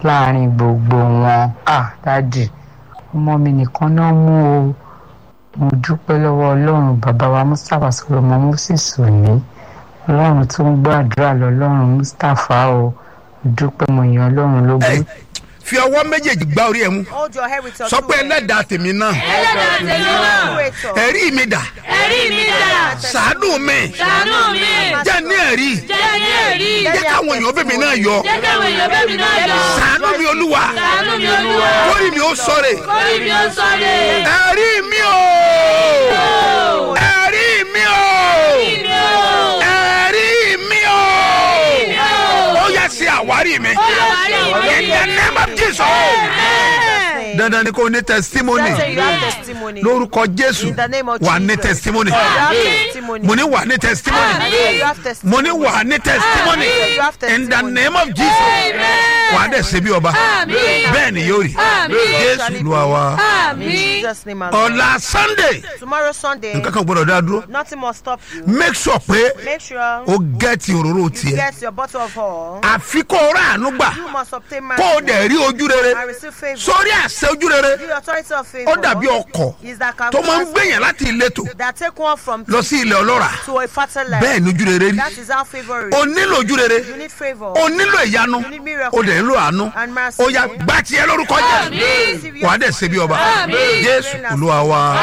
láàrin gbogbo wọn ah dádì ọmọ mi nìkan náà mú o mo dúpẹ́ lọ́wọ́ ọlọ́run bàbá wa mustapha solomon moses òní ọlọ́run tó ń gbàdúrà lọ́lọ́run mustapha o mo dúpẹ́ mo yan ọlọ́run lógo. Ẹ, fi ọwọ́ méjèèjì gbá orí ẹ mú Hold your head with your sọ two pé hands. ẹlẹ́dàá tèmi náà ẹlẹ́dàá tèmi náà Creator. ẹ̀rí mi dà ẹ̀rí mi dà sàánú mi ṣàánú mi jẹ́ ní ẹ̀rí jẹ́ ní ẹ̀rí jẹ́ káwọn èèyàn bèbè náà yọ jẹ́ káwọn èèyàn bẹ́ẹ̀ mi náà yọ sàánú mi olúwa ṣàánú mi olúwa kórì mi ó sọ̀rẹ̀ kórì mi ó sọ̀rọ̀ ẹ̀rí mi o ẹ̀rí mi o mi ó ẹ̀rí mi o ó yẹ sí àwárí mi in the name of Jesus dandan ni kò ní testimony That's why you have testimony. lórúkọ jésù In the name of wà ní Jesus. testimony You have testimony. mo ní wà ní testimony You have testimony. mo ní wà ní testimony You have in the testimony. name of jesus wà á dẹ̀ ṣe bí ọba bẹ́ẹ̀ ni yóò rí jésù lu àwa In Jesus' name, alone. ọ̀la sunday Tomorrow Sunday, nǹkan kan gbọ́dọ̀ dá dúró nothing must stop you. make sure pé Make sure o gẹ́ẹ̀tì òróró you tiẹ̀ get your bottle of oil. àfi kó o rà àánú gbà You must obtain kó o mercy dẹ̀ rí ojú rere and receive favor. sórí àṣẹ ojú rere The authority of favor ó dàbí ọkọ̀ is that tó máa ń gbẹ̀yàn láti ìletò that take one from lọ sí ilẹ̀ ọlọ́ra to a fertile land. bẹ́ẹ̀ ni ojú rere rí That is how favor is. o nílò ojú rere You need favor. o nílò ìyanu You need miracle. o dẹ̀ nílò àánú And mercy. ó yá gbá tiẹ̀ lórúkọ jésù wà á dẹ̀ ṣe bí ọba jésù olúwa wa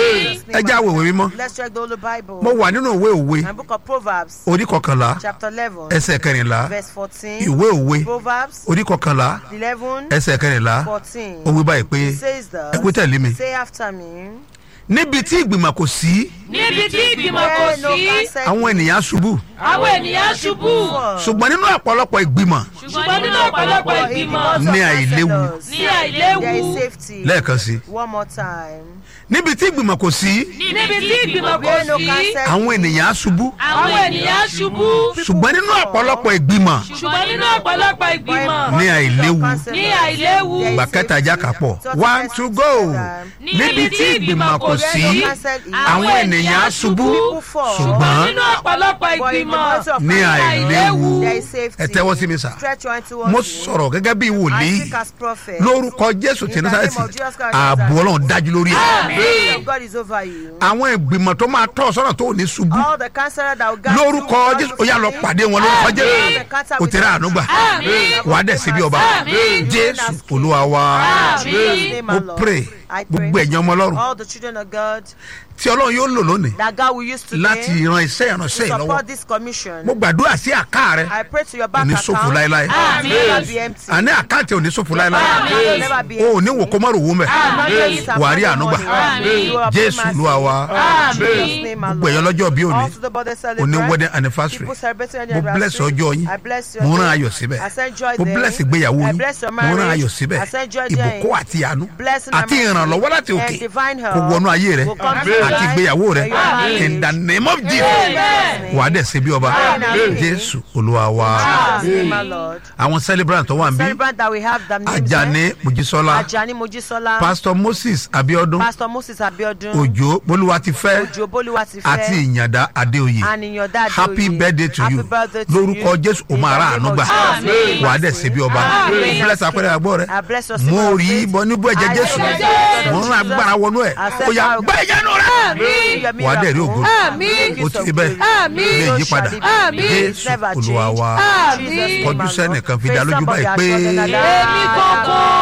ẹ já wèwè mímọ́ Let's check the Holy Bible. mo wà nínú ìwé òwe And book of Proverbs, orí kọkànlá chapter 11, ẹsẹ̀ kẹrìnlá verse 14. ìwé òwe Proverbs orí kọkànlá 11, ẹsẹ̀ kẹrìnlá 14. ó wí báyìí pé says that. ẹ kú tẹ̀lé mi Say after me. níbi tí ìgbìmọ̀ kò sí níbi tí ìgbìmọ̀ kò Where no sí counsel àwọn ènìyàn ṣubú àwọn ènìyàn ṣubú ṣùgbọ́n nínú ọ̀pọ̀lọpọ̀ ìgbìmọ̀ ṣùgbọ́n nínú ọ̀pọ̀lọpọ̀ For in the ìgbìmọ̀ months Ní of àìléwu. counselors, ní àìléwu There is safety. lẹ́ẹ̀kan sí One more time. níbi tí ìgbìmọ̀ kò sí níbi tí ìgbìmọ̀ kò Where no sí counsel. àwọn ènìyàn ṣubú àwọn ènìyàn ṣubú ṣùgbọ́n nínú ọ̀pọ̀lọpọ̀ ìgbìmọ̀ ṣùgbọ́n nínú ọ̀pọ̀lọpọ̀ ìgbìmọ̀ ní àìléwu ní àìléwu gbà kẹta já kápọ̀ one to go níbi tí ìgbìmọ̀ kò sí àwọn ènìyàn ṣubú ṣùgbọ́n nínú ọ̀pọ̀lọpọ̀ ìgbìmọ̀ ní àìléwu There is safety. ẹ tẹ́wọ́ sí mi sà Stretch your hand towards mo me. sọ̀rọ̀ gẹ́gẹ́ bí I wòlíì speak as prophet. lórúkọ jésù tí In the nasareti name of Jesus Christ, ààbò ọlọ́run dájú lórí ẹ̀ The glory of God is over you. àwọn ìgbìmọ̀ tó máa tọ́ ọ sọ́nà tó ò ní ṣubú All the counselor that will guide lórúkọ you. jésù ó yà lọ pàdé wọn lórúkọ jésù ó ti rà àánú gbà wàá dẹ̀ sí bí ọba jésù olúwa wa Àmín. mo pray I pray. gbogbo ẹ̀yàn ọmọ ọlọ́run All the children of God tí ọlọ́run yóò lò lónìí that God will use today láti ran iṣẹ́ ìránṣẹ́ to yìí lọ́wọ́ support this commission. mo gbàdúrà sí àká rẹ I pray to your bank Òní account. ṣòfò láéláé. It will never be empty. àní àkáǹtì ò ní ṣòfò láéláé It will never be o ò empty. ní wò kó má rò wó mẹ́ wàá rí àánú gbà jésù olúwa wa gbogbo ẹ̀yàn lọ́jọ́ bí òní òní wedding anniversary mo bless ọjọ́ yín mo rán ayọ̀ síbẹ̀ mo bless ìgbéyàwó yín mo rán ayọ̀ síbẹ̀ ìbùkún àti àánú àti ìrànlọ́wọ́ láti òkè kò wọnú ayé rẹ àti ìgbéyàwó rẹ in the name of jesus wà á dẹ̀ ṣe bí ọba jésù olúwa wa àwọn celebrant tó wà ń bí Celebrant that we have the names ajani mojísọ́lá Ajani Mojisola, pastor moses abiodun Pastor Moses Abiodun, òjò bolúwatifẹ́ Ojo Boluwatife, àti ìyàndá adéoyè and Ìyàndá Adéoyè. happy birthday to Happy you birthday to lórúkọ you. jésù o In máa the ra name àánú of gbà Jesus. wà á dẹ̀ ṣe bí ọba Amen. bless apẹ̀rẹ̀ àgbọ̀ rẹ I bless your mo symbol of rí faith. bọ níbú ẹ̀jẹ̀ I jésù bless the blood of mo ń ra Jesus. agbára wọnú ẹ̀ Accept ó yà our- gbá ìyanu rẹ Your wà á dẹ̀ rí ògo miracle. Àmín. ó ti bẹ́ẹ̀ ilé ìyípadà jésù olúwa wa kọjú sẹ́nìkan fi dá lójú báyìí pé èmi kankan